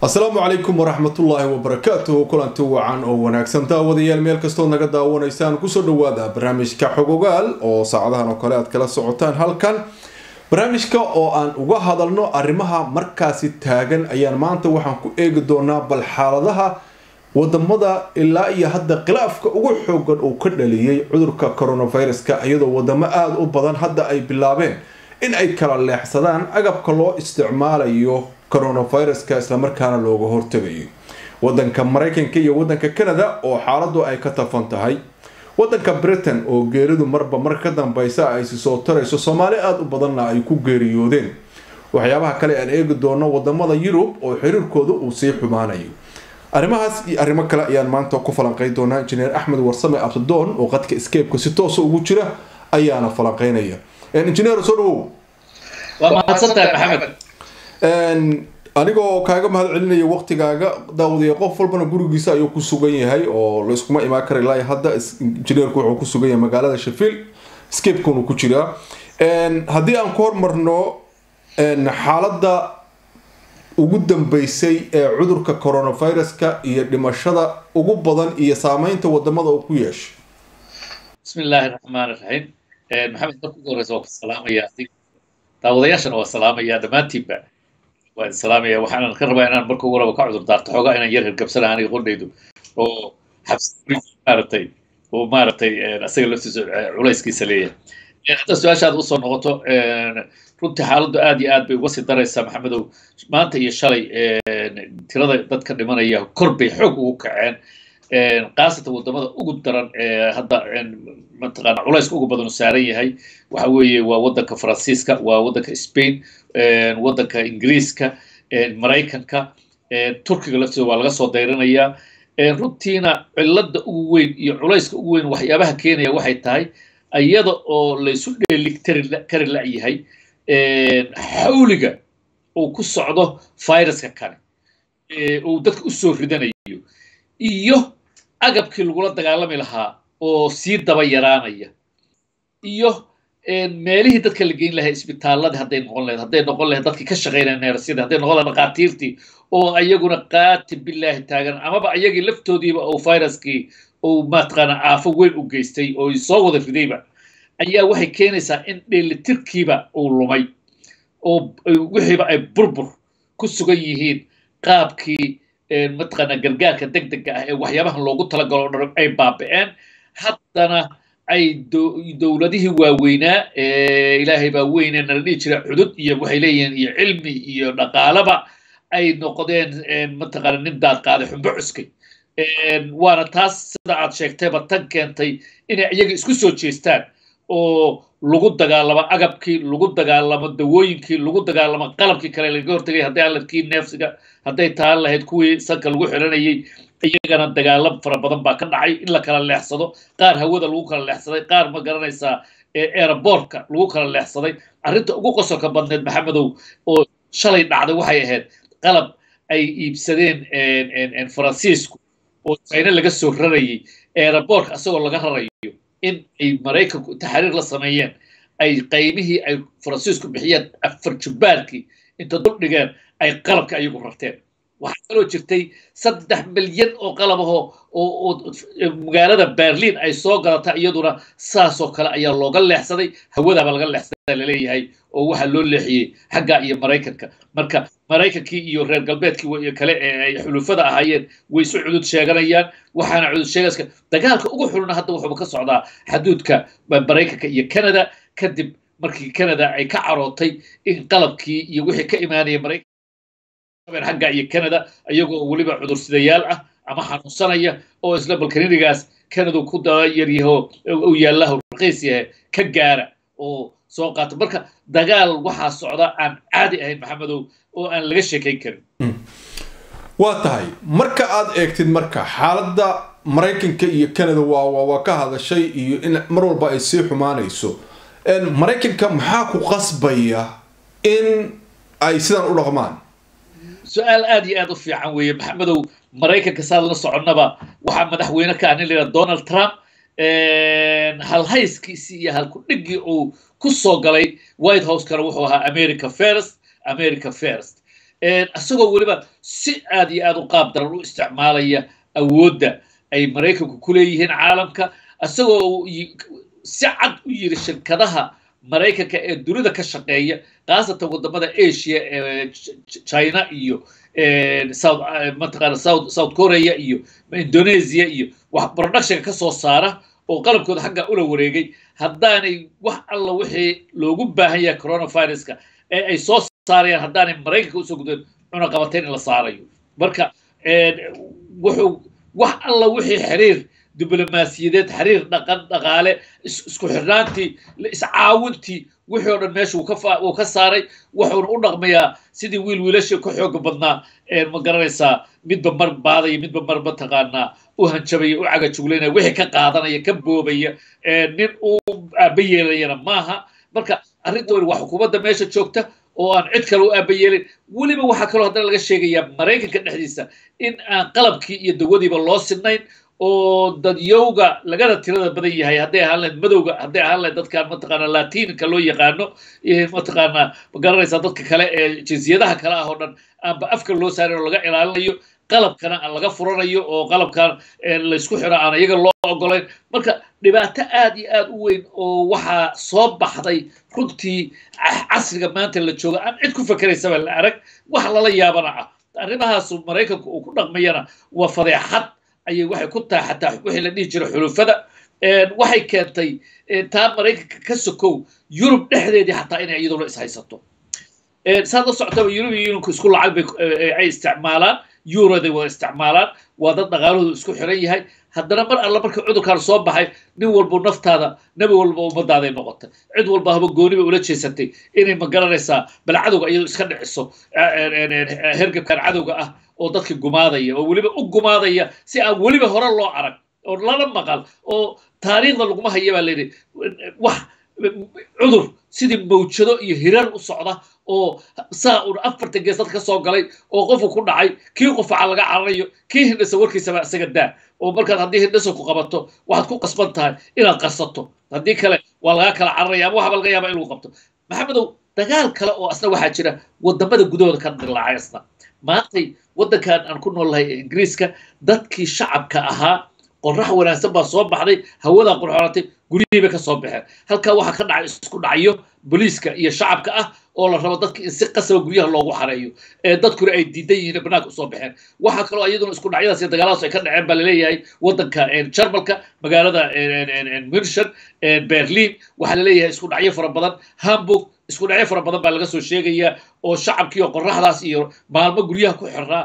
asalaamu calaykum waraxmatullaahi wabarakaatuhu kulanti wacan oo wanaagsan daawadayaal meel kastood naga daawanaysaan kusoo dhawaada barnaamijka xogogaal oo saacadahan oo kale aad kala socotaan halkan barnaamijka oo aan uga hadalno arrimaha markaasi taagan ayaan maanta waxaan ku eegi doonaa bal xaaladaha wadamada ilaa iyo hadda khilaafka ugu xoogan uu ka dhaliyey cudurka coronaviruska iyadoo wadamo aada u badan hadda ay bilaabeen in ay kala leexsadaan agabka loo isticmaalayo coronaviruska islamarkaana looga hortagayo wadanka maraykanka iyo wadanka canada oo xaaladu ay ka tafan tahay wadanka britain oo geeridu marba mar ka dambeysa ay si soo tarayso soomaali aada u badanna ay ku geeriyoodeen waxyaabaha kale aan eegi doono wadamada yurub oo xiriirkooda uu sii xumaanayo arrimahaas iyo arrimo kale ayaan maanta ku falanqeyn doonaa injineer axmed warsame absadoon oo qadka scape-ka si toosa ugu jira ayaana falanqeynaya injineer soo dhawow waa mahadsantahay maxamed anigoo kaaga mahad celinaya waqtigaaga daawadiya qof walbana gurigiisa ayuu ku sugan yahay oo layskuma imaan kara ilaa hadda injineerku wuxuu ku sugan yahay magaalada sheffield scape-kun uu ku jiraa haddii aan ku hormarno xaaladda ugu dambeysay ee cudurka coronaviruska iyo dhimashada ugu badan iyo saameynta wadamada uu ku yeeshay bismi illaahi raxmaan iraxiim maxamed marka ugu horeysa waa ku salaamaya daawadayaashana waa salaamaya dhammaantiinba waan salaamaya waxaanan ka rabaa inaan marka ugu raba ka cudur daarto xoogaa inaan yar hirgabsana aniga qondhaydu oo xabsi maaragtay oo maaragtay asaga laftiisa culayskiisa leeyahay hadda su-aashaada usoo noqoto runtii xaaladdu aad iyo aad bay uga sii daraysaa maxamedow maanta iyo shalay tirada dadka dhimanaya kor bay xoog ugu kaceen khaasatan wadamada ugu daran ee hadda mataqaana culayska ugu badan u saaran yahay waxa weeye waa wadanka faransiiska waa wadanka spain wadanka ingiriiska maraykanka turkiga laftiisa waa laga soo dayrinayaa runtiina cilada ugu weyn iyo culayska ugu weyn waxyaabaha keenaya waxay tahay iyada oo laysu dheeli kari la-yahay xawliga uu ku socdo viruska kale uu dadka usoo ridanayo iyo agabkii lagula dagaalami lahaa oo sii daba yaraanaya iyo meelihii dadka la geyn lahaa isbitaaladii hadday noqon lahayd hadday noqon lahayd dadkii ka shaqaynaya neersyadii hadday noqon lahayd dhakhaatiirtii oo ayaguna qaati bilaahi taagan amaba ayagii laftoodiiba oo viruskii uu mataqaana aafo weyn u geystay oo soo wada ridayba ayaa waxay keenaysaa in dheelitirkiiba uu lumay oo wixiiba ay burbur ku sugan yihiin qaabkii mataqaana gargaarka deg dega ah ee waxyaabahan loogu talagalo o dhan ay baaba'een haddana ay dowladihii waaweynaa ilaahay baa weyne nala dhihi jira cudud iyo waxay leeyihiin iyo cilmi iyo dhaqaalaba ay noqdeen mataqaana nin daad qaaday xumbo cuskay waana taas sida aad sheegtayba tan keentay inay iyaga isku soo jeestaan oo lagu dagaalamo agabkii lagu dagaalamo dawooyinkii lagu dagaalamo qalabkii kale laga hortagay hadday aladkii neefsiga hadday taan lahayd kuwii sanka lagu xiranayay iyagana dagaalam fara badan baa ka dhacay in la kala leexsado qaar hawada lagu kala leexsaday qaar ma garanaysaa aerobortka lagu kala leexsaday arrinta ugu qosolka badneed maxamedow oo shalay dhacday waxay ahayd qalab ay iibsadeen faransiisku oo china laga soo rarayay aerobortka asagoo laga rarayo in ay maraykanku taxriir la sameeyeen ay qaymihii ay faransiisku bixiyeen afar jubbaarkii inta dul dhigeen ay qalabka ayagu rarteen waxaa kaloo jirtay saddex milyan oo qalabahoo oo magaalada berlin ay soo galata iyaduna saasoo kale ayaa looga leexsaday hawadaaba laga leexsadaa laleeyahay oo waxaa loo leexiyey xagga iyo maraykanka marka maraykankii iyo reer galbeedkii kale ee ay xulufada ahaayeen way isu cudud sheeganayaan waxaana cudud sheegaska dagaalka ugu xuluna hadda wuxuuba ka socdaa xaduudka maraykanka iyo canada kadib markii canada ay ka carootay in qalabkii iyo wixii ka imaanaya maraykanka xagga iyo canada iyagoo weliba cudursidayaal ah ama xanuunsanaya oo isla balkaninigaas canada ku daba yaryaho u yaalla raqiis yahay ka gaara oo soo qaata marka dagaal waxaa socda aan caadi ahayn maxamedow oo aan laga sheekayn karin waa tahay marka aad eegtid marka xaaladda maraykanka iyo canada waa waa ka hadashay iyo in mar walba ay sii xumaanayso maraykanka maxaa ku qasbaya in ay sidan u dhaqmaan su-aal aad iyo aad u fiican weeye maxamedow maraykanka saad la soconnaba waxaa madaxweyne ka ah nin layidhaha donald trump halhayskiisii iyo halkudhiggii uu ku soo galay white house-kana wuxuu ahaa america first america first isagoo weliba si aad iyo aad u qaab daran u isticmaalaya awoodda ay maraykanku ku leeyihiin caalamka isagoo si cad u yiri shirkadaha maraykanka ee dunida ka shaqeeya khaasatan wadamada asia ee china iyo south mataqaana south south korea iyo indonesia iyo wax productionka ka soo saara oo qalabkooda xagga ula wareegay haddaanay wax alla wixii loogu baahan yahay coronaviruska ee ay soo saarayaan haddaanay maraykanka usoo gudeen cunaqabatayn in la saarayo marka wuxuu wax alla wixii xiriir diblomaasiyadeed xiriir dhaqan dhaqaale isku xirnaantii iscaawintii wixii oo dhan meesha uu ka saaray wuxuuna u dhaqmayaa sidii wiil wiilashii ka xooga badnaa ma garanaysaa midba mar baadaya midba mar mataqaanaa u hanjabaya u cagajuglaynaya wixii ka qaadanaya ka boobaya nin uu aaba yeelayana maaha marka arrintooni waa xukuumadda meesha joogta oo aan cid kale u aaba yeelin weliba waxaa kaloo haddana laga sheegayaa maraykanka dhexdiisa in aan qalabkii iyo dawadiiba loo sinayn oo dadyowga lagana tirada badan yahay hadday ahaan lahayd madowga hadday ahaan lahayd dadkan mataqaana latiinka loo yaqaano mataqaana ma garanaysaa dadka kale ee jinsiyadaha kale ah oo dhan aanba afka loo saarin oo laga ilaalinayo qalabkana aan laga furanayo oo qalabkan laysku xiro aan iyaga loo ogolayn marka dhibaato aad iyo aad u weyn oo waxaa soo baxday runtii casriga maanta la jooga aan cid ku fakeraysaba la arag wax lala yaabana ah arrimahaasu maraykanku uu ku dhaqmayana waa fadeexad ayay waxay ku tahay xataa wixii la dhihi jiray xulufada waxay keentay taa maraykanka ka sokow yurub dhexdeedii xataa inay iyaduna ishaysato saad la socotaba yurub iyo yunanku isku lacag bay ay isticmaalaan yuroday wada isticmaalaan waa dad dhaqaalahoodu isku xiran yahay haddana mar alla markii cudurkan soo baxay nin walbo naftaada nebi walba ummadaaday noqotay cid walba haba gooni bay ula jeesatay inay ma garanaysaa bal cadowga iyadu iska dhiciso hergebkan cadowga ah oo dadka gumaadaya oo weliba u gumaadaya si aan weliba hore loo arag oo lala maqal oo taariikhda laguma haya baa layidhi wax cudur sidii mawjado iyo hirar u socda oo saa un afartan gees dad ka soo galay oo qofku ku dhacay kii qufaca laga cararayo kii hindhasa warkiisaba isaga daa oo markaad haddii hindhasa ku qabato waxaad ku qasban tahay inaad qarsato haddii kale waa lagaa kala cararaya ama waxaba laga yaaba in lagu qabto maxamedow dagaal kale oo asna waxaa jira wadamada gudahooda ka dilaacay asna maantay waddankan aan ku nool lahay ingiriiska dadkii shacabka ahaa qorax wanaagsan baa soo baxday hawadaa qurxoonatay guryihii bay ka soo baxeen halkaa waxaa ka dhacay isku dhacyo booliiska iyo shacabka ah oo la rabo dadka in si qasaba guryaha loogu xareeyo ee dadkuna ay diidan yihiin banaanka usoo baxeen waxaa kaloo iyaduna isku dhacyadaas iyo dagaaladaas ay ka dhaceen baa laleeyahay waddanka jarmalka magaalada munchen berlin waxaa laleeyahay isku dhacyo fara badan hamburg isku dhacyo fara badan baa laga soo sheegayaa oo shacabkii oo qoraxdaas iyo maalmo guryaha ku xiraa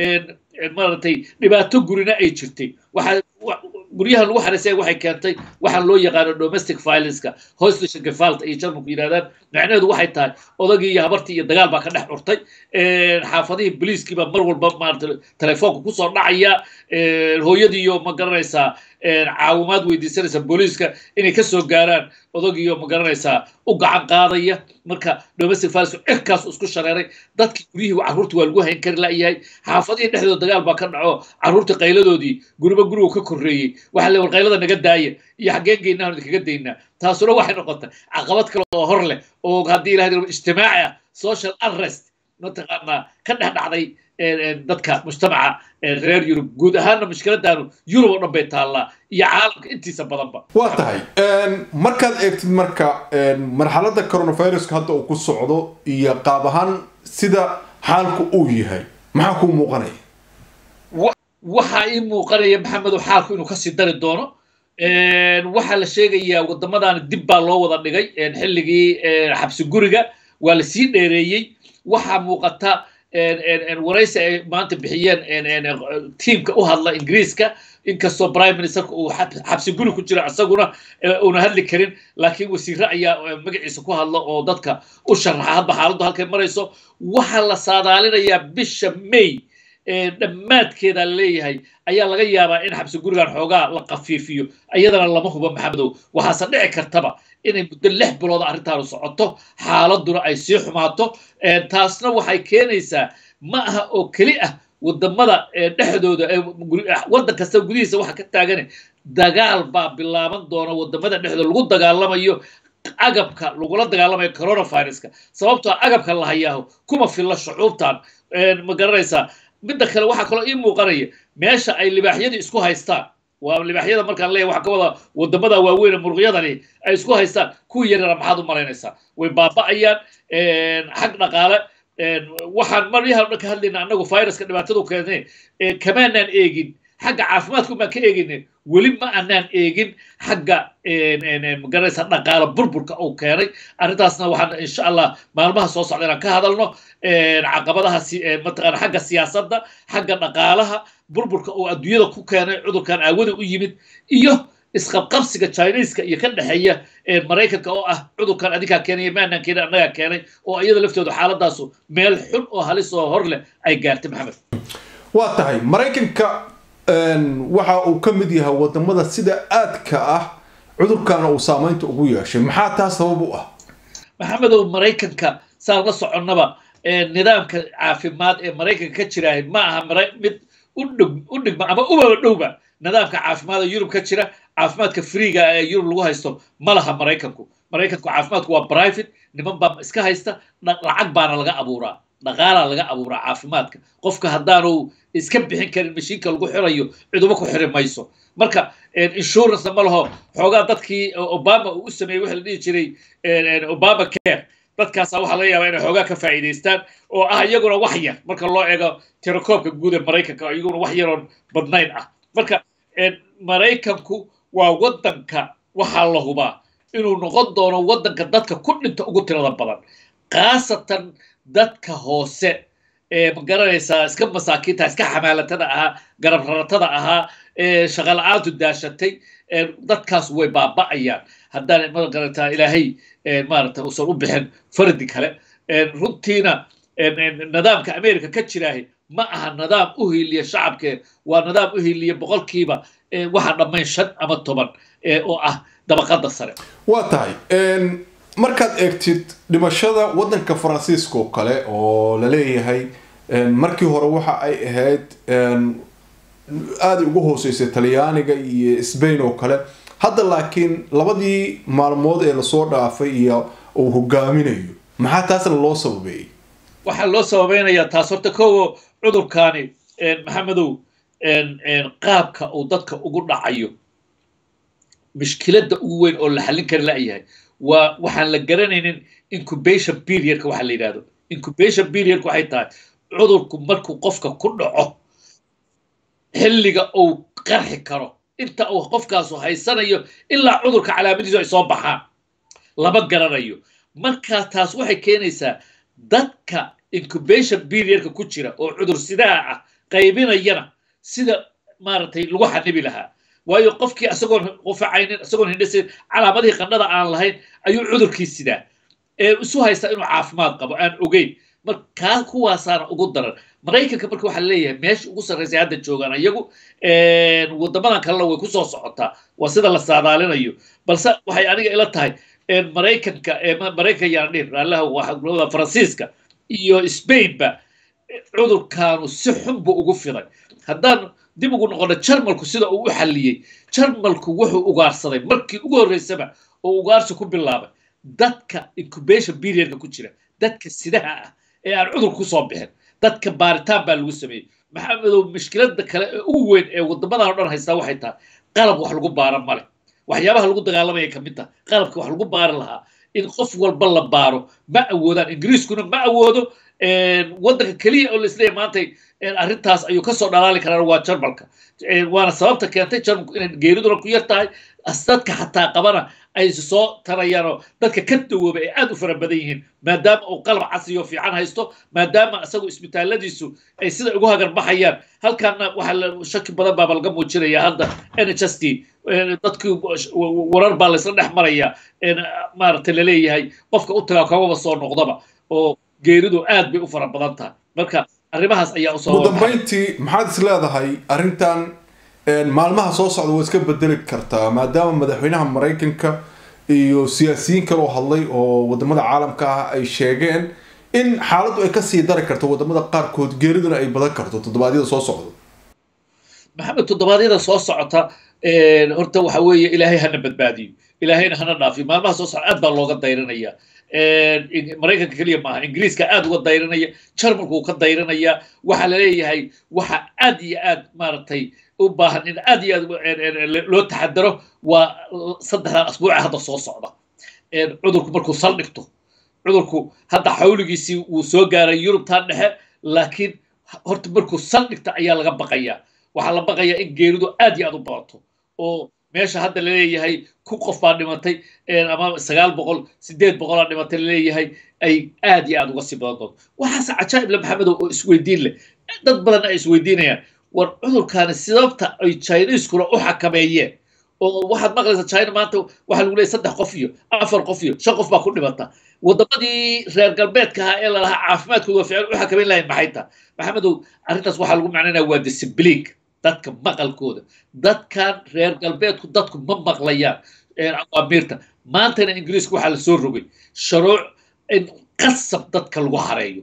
maaragtay dhibaato gurina ay jirtay waxaa guryaha lagu xareysaya waxay keentay waxaa loo yaqaano domestic violenceka hostisha gefalt ay jarmalku yidhahdaan macnaheedu waxay tahay odagii iyo habartii iyo dagaal baa ka dhex curtay xaafadihii boliiskii baa mar walba maarata telefoonka kusoo dhacaya hooyadiiyo ma garanaysaa caawimaad weydiisanaysa booliiska inay ka soo gaaraan odagiyo ma garanaysaa u gacan qaadaya marka domestic violence cirkaas isku shareeray dadkii guryihii carruurta waa lagu hayn kari la'yahay xaafadihii dhexdooda dagaal baa ka dhaco carruurta qayladoodii guriba gurigu ka korreeyey waxaa le war qaylada naga daaya iyo xaggeen geynaa idinkaga daynaa taasuna waxay noqotay caqabad kale oo hor leh oo haddii ilaha ijtimaaci ah social unrest mataqaanaa ka dhex dhacday dadka mujtamaca reer yurub guud ahaanna mushkiladaanu yurub oo dhan bay taallaa iyo caalamka intiisa badanba waa tahay markaad eegtid marka marxaladda coronaviruska hadda uu ku socdo iyo qaab ahaan sida xaalku uu yahay maxaa kuu muuqanaya waxaa ii muuqanaya maxamedow xaalku inuu kasii dari doono waxaa la sheegayaa wadamadan dib baa loo wada dhigay xilligii xabsi guriga waa lasii dheereeyey waxaa muuqata waraysi ay maanta bixiyeen tiimka u hadla ingiriiska inkastoo prime ministerka uu xabsi guri ku jiro isaguna una hadli karin laakiin wasiire ayaa magaciisa ku hadla oo dadka u sharaxa hadba xaaladdu halkay marayso waxaa la saadaalinayaa bisha may dhammaadkeeda leeyahay ayaa laga yaabaa in xabsi gurigan xoogaa la kafiifiyo iyadana lama hubo maxamedow waxaase dhici kartaba inay muddo lix bilood arrintaanu socoto xaaladuna ay sii xumaato taasna waxay keenaysaa ma aha oo keli ah wadamada dhexdooda waddan kasta gudihiisa waxa ka taagane dagaal baa bilaaban doona wadamada dhexdooda lagu dagaalamayo agabka lagula dagaalamayo coronaviruska sababtoo agabka la hayaaho kuma filla shucuubtan ma garanaysaa midda kale waxaa kaloo ii muuqanaya meesha ay libaaxyadii isku haystaan waa libaaxyada markaan leeyahay waxaa ka wada wadamada waaweyn muruqyadani ay isku haystaan kuwii yaryara maxaad u malaynaysaa way baaba'ayaan xag dhaqaale waxaan maryahan dhan ka hadlayna annagu viruska dhibaatadu keenay kamaanaan eegin xagga caafimaadku baan ka eegayna weli ma anaan eegin xagga magaranaysa dhaqaale burburka uu keenay arrintaasna waxaan insha allah maalmaha soo socda inaan ka hadalno caqabadaha mataqaana xagga siyaasadda xagga dhaqaalaha burburka uu adduunyada ku keenay cudurkan aawada u yimid iyo isqabqabsiga chineska iyo ka dhexeeya maraykanka oo ah cudurkan adinkaa keenaya maanaan keenay annagaa keenay oo iyada laftooda xaaladaasu meel xun oo halis oo hor leh ay gaartay maxamed waa tahay maraykanka waxa uu ka mid yahay wadamada sida aadka ah cudurkaana uu saamaynta ugu yeeshay maxaa taa sabab u ah maxamedow maraykanka saan la soconnaba nidaamka caafimaad ee maraykanka ka jiraah ma aha mid u dhigma ama ubaba dhowba nidaamka caafimaad ee yurub ka jira caafimaadka freega ee yurub lagu haysto ma laha maraykanku maraykanku caafimaadku waa private niman baa iska haysta lacag baana laga abuuraa dhaqaalaa laga abuuraa caafimaadka qofka haddaanu iska bixin karin mashiinka lagu xirayo ciduba ku xiri mayso marka insurance ma laho xoogaa dadkii obama uu u sameeyey waxa la dhihi jiray obama care dadkaasaa waxaa laga yaabaa inay xoogaa ka faa'iidaystaan oo ah iyaguna wax yar marka loo eego tirakoobka guud ee maraykanka iyaguna wax yaroon badnayn ah marka maraykanku waa waddanka waxaa la hubaa inuu noqon doono waddanka dadka ku dhinta ugu tirada badan khaasatan dadka hoose ee ma garanaysaa iska masaakiinta iska xamaalatada ahaa garab raratada ahaa ee shaqala-aantu daashatay dadkaas way baaba'ayaan haddaan magarataa ilaahay maarata uusan u bixin fardi kale runtiina nidaamka america ka jiraahi ma aha nidaam u hiiliya shacabke waa nidaam u hiiliya boqolkiiba waxaa dhammayn shan ama toban oo ah dabaqada sare waa tahay markaad eegtid dhimashada waddanka faransiiska oo kale oo la leeyahay markii hore waxa ay ahayd aaday ugu hooseysay talyaaniga iyo sbain oo kale hadda laakiin labadii maalmood ee lasoo dhaafay iyo uu hogaaminayo maxaa taasna loo sababeeyey waxaa loo sababeynayaa taas horta kowo cudurkaani maxamedow qaabka uu dadka ugu dhacayo mishkiladda ugu weyn oo la xallin kari la'yahay waa waxaan la garanaynin incubation periodka waxa la yidhahdo incubation periodka waxay tahay cudurku markuu qofka ku dhaco xilliga uu qarxi karo inta uu qofkaasu haysanayo ilaa cudurka calaamadiisu ay soo baxaan lama garanayo markaa taas waxay keenaysaa dadka incubation periodka ku jira oo cudur sidaha ah qaybinayana sida maaragtay lagu xanibi lahaa waayo qofkii isagoon qufacaynin isagoon hindhisayn calaamadihii qandhada aan lahayn ayuu cudurkii sidaa ee isu haysta inuu caafimaad qabo aan ogeyn markaa kuwaasaana ugu daran maraykanka marka waxaa leeyahay meesha ugu sarraysay hadda joogaan iyagu wadamadan kalena way kusoo socotaa waa sida la saadaalinayo balse waxay aniga ila tahay maraykanka maraykan yaan dhihin raallaha waa faransiiska iyo spainba cudurkaanu si xun buu ugu fiday haddaan dib ugu noqono jarmalku sida uu u xalliyey jarmalku wuxuu ugaarsaday markii ugu horreysaba oo ugaarsi ku bilaabay dadka incubation periodka ku jira dadka sidaha ah ee aan cudur kusoo bixin dadka baaritaan baa lagu sameeyey maxamedow mushkilada kale ee ugu weyn ee wadamadan o dhan haystaa waxay tahay qalab wax lagu baaro male waxyaabaha lagu dagaalamaya ka mid taha qalabka wax lagu baari lahaa in qof walba la baaro ma awoodaan ingiriiskuna ma awoodo waddanka keliya oo laisleeyahy maantay arrintaas ayuu kasoo dhalaali karaan waa jarmalka waana sababta keentay jarmalku inay geeriduna ku yar tahay dadka xataa qabana ay soo tarayaanoo dadka ka dawooba ay aad u fara badan yihiin maadaama uu qalab casriyo fiican haysto maadaama isagu isbitaalladiisu ay sida ugu hagarbaxayaan halkaana waxaa shaki badan baaba laga muujinaya hadda n h s t dadkii warar baa laysla dhex maraya maaragtay laleeyahay qofka u tagaa kamaba soo noqdaba oo geeridu aad bay u fara badan tahay marka arrimahaas ayaa usoo ugu dambayntii maxaad is leedahay arrintan maalmaha soo socda waa iska bedeli kartaa maadaama madaxweynaha maraykanka iyo siyaasiyiin kaloo hadlay oo wadamada caalamka ah ay sheegeen in xaaladdu ay kasii dari karto wadamada qaarkood geeriduna ay badan karto toddobaadyada soo socda maxamed toddobaadyada soo socota horta waxa weeye ilaahay hana badbaadiyo ilaahayna hana dhaafiyo maalmaha soo socda aad baa looga dayranaya maraykanka keliya maaha ingiriiska aad uga dayranaya jarmalku ka dayranaya waxaa laleeyahay waxa aad iyo aad maaragtay u baahan in aad iyo aad loo taxadaro waa saddexdan asbuuca hadda soo socda cudurku markuu saldhigto cudurku hadda xawligiisii wuu soo gaaray yurubtan dhexe laakiin horta markuu saldhigta ayaa laga baqayaa waxaa la baqayaa in geeridu aad iyo aad u badato oo meesha hadda laleeyahay ku qof baa dhimatay ama sagaal boqol sideed boqolaa dhimatay laleeyahay ay aad iyo aad uga sii badan doonto waxaase cajaa'ib le maxamedow oo isweydiin leh dad badan ay isweydiinayaan war cudurkaani sababta ay chineskuna u xakameeyeen oo waxaad maqlaysaa china maanta waxaa lagu leeyay saddex qof iyo afar qof iyo shan qof baa ku dhimata waddamadii reer galbeedka ahaa ee lalahaa caafimaadkooda waa fiican u xakameyn lahayn maxay taha maxamedow arrintaas waxaa lagu macnaynaya waa discibliinka dadka maqalkooda dadkan reer galbeedku dadku ma maqlayaan awaamiirta maantana ingiriiska waxaa la soo rogay sharuuc in qasab dadka lagu xareeyo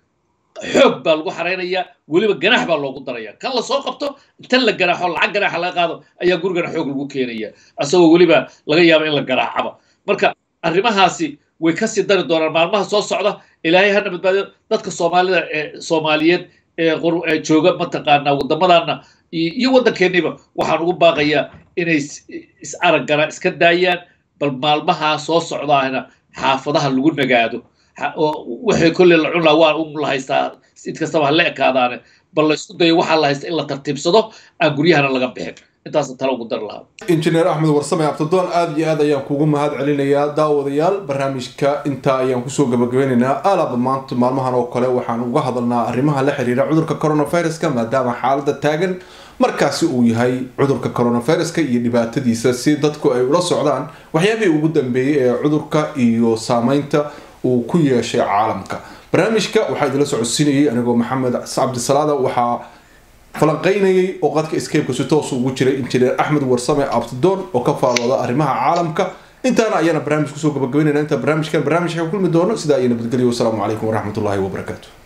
xoog baa lagu xareynayaa weliba ganax baa loogu daraya kan lasoo qabto inta la ganaaxo lacag ganaaxa laga qaado ayaa gurigana xoog lagu keenaya asagoo weliba laga yaabo in la garaacaba marka arrimahaasi way kasii dari doonaan maalmaha soo socda ilaahay hana badbaadiyo dadka soomaalida ee soomaaliyeed ee jooga mataqaanaa waddamadana iyo waddankeeniba waxaan ugu baaqayaa inay is araggana iska daayaan bal maalmaha soo socdaahna xaafadaha lagu nagaado waxay kolley la cun laha waa un la haystaa sid kastaba ha la ekaadaane bal la isku dayo waxaa la haysta in la tartiibsado aan guryahana laga bixin intaasa tala ugu dari lahaa injineer axmed warsame abdidoon aada iyo aad ayaan kugu mahad celinayaa daawadayaal barnaamijka intaa ayaan kusoo gabagabeynaynaa alaba maanta maalmahan oo kale waxaan uga hadalnaa arrimaha la xiriira cudurka coronaviruska maadaama xaalada taagan markaasi uu yahay cudurka coronaviruska iyo dhibaatadiisa si dadku ay ula socdaan waxyaabihii ugu dambeeyey ee cudurka iyo saameynta uu ku yeeshay caalamka barnaamijka waxaa idinla socodsiinayay anigoo maxamed cabdisalaada waxaa falanqeynayay oo qadka scape si toos ugu jiray injineer axmed warsame abtidoon oo ka faalooda arrimaha caalamka intaana ayaana barnaamij kusoo gabagabeynayna inta barnaamijkan barnaamijka kulmi doono sidaa iyo nabadgelyo wasalaamu calaykum waraxmatullaahi wabarakaatu